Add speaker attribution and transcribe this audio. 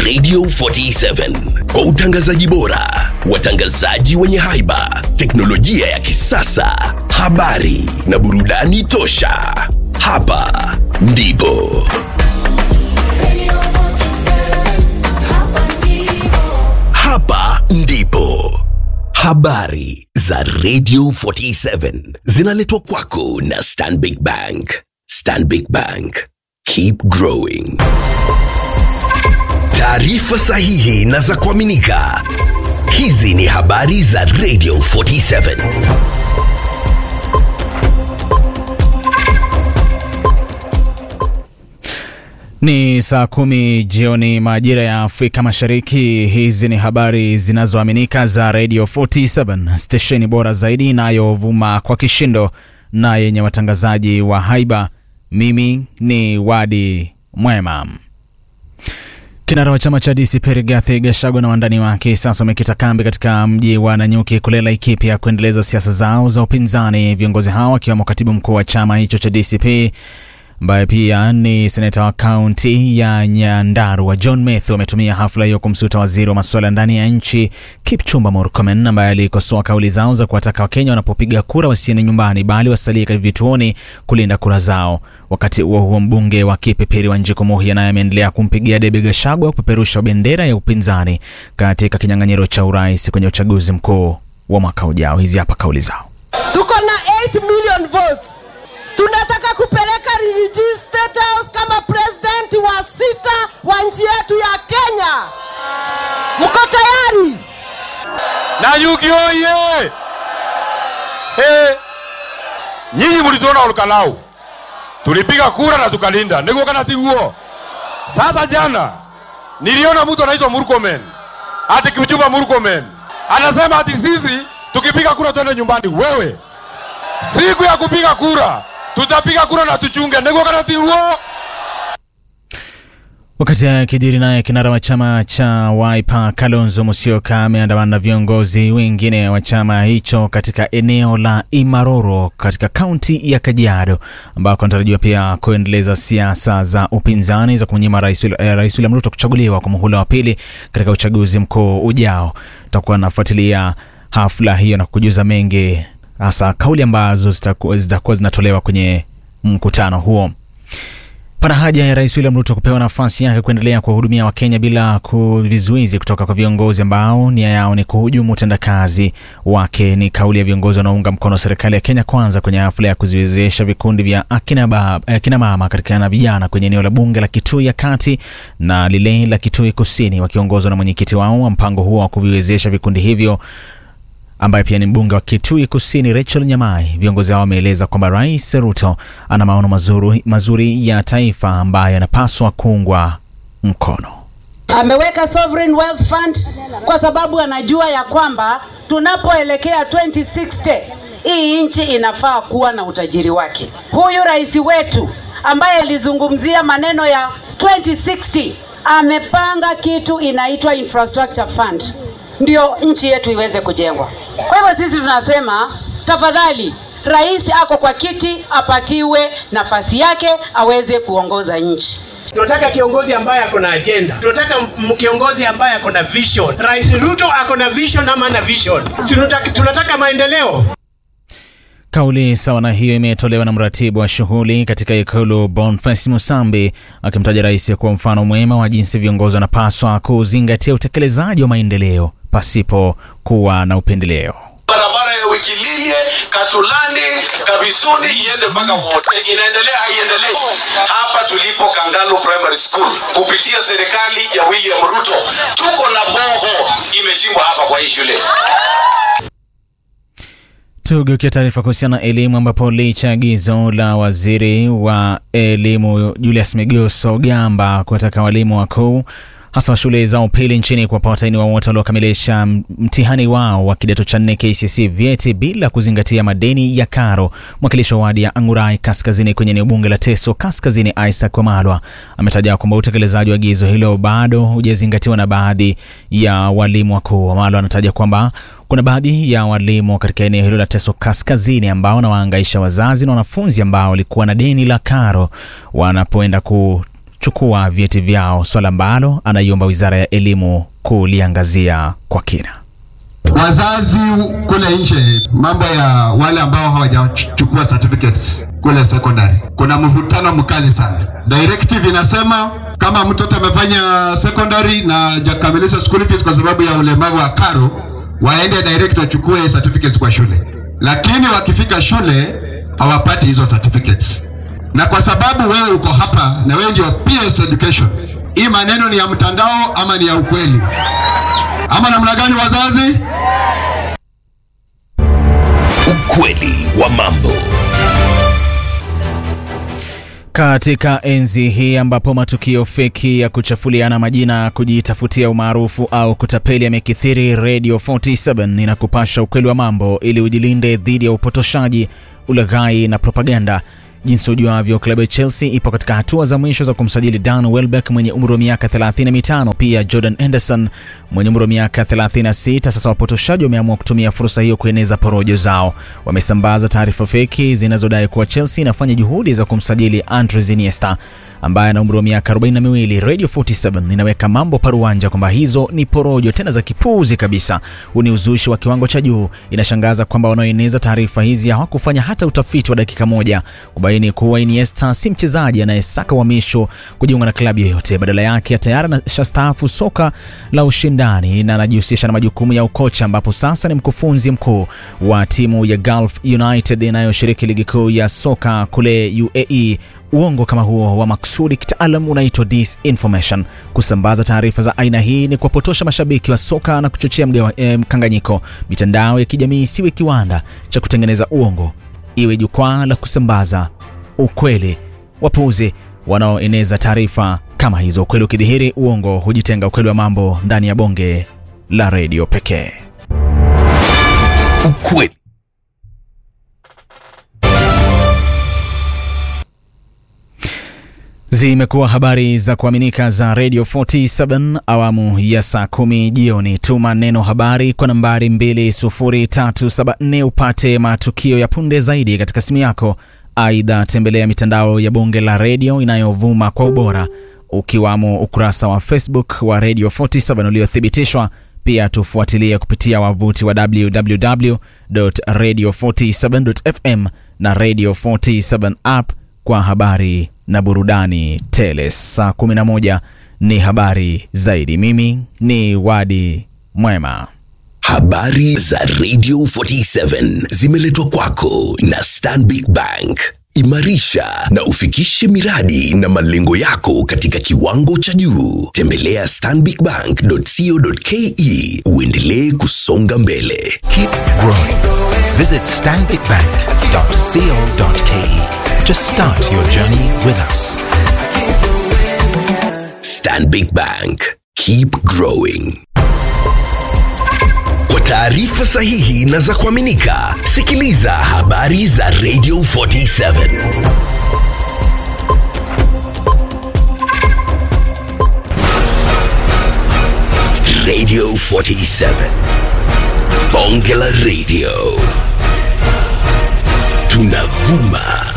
Speaker 1: Radio 47 kwa utangazaji bora, watangazaji wenye haiba, teknolojia ya kisasa, habari na burudani tosha. Hapa ndipo hapa ndipo habari za Radio 47 zinaletwa kwako na Stanbic Bank. Stanbic Bank, keep growing. Taarifa sahihi na za kuaminika. Hizi ni habari za Radio 47.
Speaker 2: Ni saa kumi jioni majira ya Afrika Mashariki. Hizi ni habari zinazoaminika za Radio 47 stesheni bora zaidi inayovuma kwa kishindo na yenye watangazaji wa haiba. Mimi ni Wadi Mwema. Kinara wa chama cha DCP Rigathi Gachagua na wandani wake sasa wamekita kambi katika mji wa Nanyuki kule Laikipia kuendeleza siasa zao za upinzani. Viongozi hao wakiwemo katibu mkuu wa chama hicho cha DCP ambaye pia ni seneta wa kaunti ya Nyandarua John Mathew ametumia hafla hiyo kumsuta waziri wa masuala ndani ya nchi Kipchumba Murkomen ambaye alikosoa kauli zao za kuwataka Wakenya wanapopiga kura wasiende nyumbani bali wasalie katika vituoni kulinda kura zao. Wakati huo huo, mbunge wa Kipipiri Wanjiku Muhia naye ameendelea kumpigia debe Gachagua kupeperusha bendera ya upinzani katika kinyang'anyiro cha urais kwenye uchaguzi mkuu wa mwaka ujao. Hizi hapa kauli zao.
Speaker 3: Tuko na 8 million votes. Tunataka kupeleka Rigiji State House kama president wa sita wa nchi yetu ya Kenya. Mko tayari?
Speaker 4: Nanyuki oye! Hey. Nyinyi mlituona Olkalau, tulipiga kura na tukalinda, niguo kana tiguo? Sasa jana niliona mtu anaitwa Murkomen, ati Kipchumba Murkomen anasema ati sisi tukipiga kura twende nyumbani. Wewe, siku ya kupiga kura tutapiga kura na tuchunge, niguo kana tiguo?
Speaker 2: Wakati akijiri naye kinara wa chama cha Wiper Kalonzo Musyoka ameandamana na viongozi wengine wa chama hicho katika eneo la Imaroro katika kaunti ya Kajiado ambako anatarajiwa pia kuendeleza siasa za upinzani za kumnyima rais eh, Rais William Ruto kuchaguliwa kwa muhula wa pili katika uchaguzi mkuu ujao. Tutakuwa nafuatilia hafla hiyo na kujuza mengi, hasa kauli ambazo zitakuwa zitakuwa zinatolewa kwenye mkutano huo. Pana haja ya Rais William Ruto kupewa nafasi yake kuendelea kuwahudumia Wakenya bila vizuizi kutoka kwa viongozi ambao nia yao ni kuhujumu utendakazi wake. Ni kauli ya viongozi wanaounga mkono serikali ya Kenya Kwanza kwenye hafla ya kuziwezesha vikundi vya akina, bab, akina mama katika na vijana kwenye eneo la bunge la Kitui ya kati na lile la Kitui kusini, wakiongozwa na mwenyekiti wao wa mpango huo wa kuviwezesha vikundi hivyo ambaye pia ni mbunge wa Kitui Kusini Rachel Nyamai. Viongozi hao wameeleza kwamba Rais Ruto ana maono mazuri, mazuri ya taifa ambayo yanapaswa kuungwa mkono.
Speaker 5: Ameweka Sovereign Wealth Fund kwa sababu anajua ya kwamba tunapoelekea 2060 hii nchi inafaa kuwa na utajiri wake. Huyu rais wetu ambaye alizungumzia maneno ya 2060 amepanga kitu inaitwa Infrastructure Fund ndio nchi yetu iweze kujengwa. Kwa hivyo sisi tunasema tafadhali, rais ako kwa kiti, apatiwe nafasi yake aweze kuongoza nchi.
Speaker 6: Tunataka kiongozi ambaye ako na agenda. Tunataka kiongozi ambaye ako na vision. Rais Ruto ako na vision ama na vision? Tunataka, tunataka maendeleo.
Speaker 2: Kauli sawa na hiyo imetolewa na mratibu wa shughuli katika ikulu Boniface Musambi akimtaja rais kuwa mfano mwema wa jinsi viongozi wanapaswa kuzingatia utekelezaji wa maendeleo pasipo kuwa na upendeleo.
Speaker 7: Barabara ya Wikililie, Katulani, Kabisuni iende mpaka wote, inaendelea haiendelei? Hapa tulipo Kangalu Primary School, kupitia serikali ya William Ruto, tuko na boho imechimbwa hapa kwa hii shule.
Speaker 2: Tugeukia taarifa kuhusiana na elimu ambapo licha ya agizo la waziri wa elimu Julius Migos Ogamba kuwataka walimu wakuu hasa wa shule za upili nchini kuwapa watahiniwa wote waliokamilisha mtihani wao wa kidato cha nne KCSE vyeti bila kuzingatia madeni ya karo. Mwakilishi wa wadi ya Angurai Kaskazini kwenye eneo bunge la Teso Kaskazini, Isaac Wamalwa ametaja kwamba utekelezaji wa agizo hilo bado hujazingatiwa na baadhi ya walimu wakuu. Wamalwa anataja kwamba kuna baadhi ya walimu katika eneo hilo la Teso Kaskazini ambao wanawaangaisha wazazi na wanafunzi ambao walikuwa na deni la karo wanapoenda ku kuchukua vyeti vyao, swala ambalo anaiomba wizara ya elimu kuliangazia kwa kina.
Speaker 8: Wazazi kule nje, mambo ya wale ambao hawajachukua certificates kule secondary, kuna mvutano mkali sana. Directive inasema kama mtoto amefanya secondary na hajakamilisha school fees kwa sababu ya ulemavu wa karo, waende direct wachukue certificates kwa shule, lakini wakifika shule hawapati hizo certificates. Na kwa sababu wewe uko hapa na wewe ndio PS education, hii maneno ni ya mtandao ama ni ya ukweli ama namna gani, wazazi?
Speaker 1: Ukweli wa mambo.
Speaker 2: Katika enzi hii ambapo matukio feki ya kuchafuliana majina, kujitafutia umaarufu au kutapeli yamekithiri, Radio 47 inakupasha ukweli wa mambo ili ujilinde dhidi ya upotoshaji, ulaghai na propaganda. Jinsi ujuavyo, klabu ya Chelsea ipo katika hatua za mwisho za kumsajili Dan Welbeck mwenye umri wa miaka 35, pia Jordan Henderson mwenye umri wa miaka 36. Sasa wapotoshaji wameamua kutumia fursa hiyo kueneza porojo zao. Wamesambaza taarifa feki zinazodai kuwa Chelsea inafanya juhudi za kumsajili Andres Iniesta ambaye ana umri wa miaka 42. Radio 47 inaweka mambo paruanja kwamba hizo ni porojo tena za kipuuzi kabisa. Huu ni uzushi wa kiwango cha juu. Inashangaza kwamba wanaoeneza taarifa hizi hawakufanya hata utafiti wa dakika moja kubaini kuwa Iniesta si mchezaji anayesaka uhamisho kujiunga na klabu yoyote. Badala yake tayari anashastaafu soka la ushindani na anajihusisha na majukumu ya ukocha, ambapo sasa ni mkufunzi mkuu wa timu ya Gulf United inayoshiriki ligi kuu ya soka kule UAE. Uongo kama huo wa maksudi kitaalam unaitwa disinformation. Kusambaza taarifa za aina hii ni kuwapotosha mashabiki wa soka na kuchochea mgawa, eh, mkanganyiko. Mitandao ya kijamii isiwe kiwanda cha kutengeneza uongo, iwe jukwaa la kusambaza ukweli. Wapuuzi wanaoeneza taarifa kama hizo. Ukweli ukidhihiri, uongo hujitenga. Ukweli wa mambo ndani ya bonge la redio pekee.
Speaker 1: Ukweli.
Speaker 2: Zimekuwa habari za kuaminika za Radio 47 awamu ya saa kumi jioni. Tuma neno habari kwa nambari 20374 upate matukio ya punde zaidi katika simu yako. Aidha, tembelea mitandao ya bonge la redio inayovuma kwa ubora ukiwamo ukurasa wa Facebook wa Radio 47 uliothibitishwa. Pia tufuatilie kupitia wavuti wa www.radio47.fm na Radio 47 app kwa habari na burudani tele. Saa 11 ni habari zaidi. Mimi ni Wadi Mwema.
Speaker 1: Habari za Radio 47 zimeletwa kwako na Stanbic Bank. Imarisha na ufikishe miradi na malengo yako katika kiwango cha juu. Tembelea stanbicbank.co.ke uendelee kusonga mbele.
Speaker 9: Keep growing. Visit stanbicbank.co.ke to start your journey with us.
Speaker 1: Stanbic Bank. Keep growing. Kwa taarifa sahihi na za kuaminika, sikiliza habari za Radio 47. Radio 47. Bonge la Radio. Tunavuma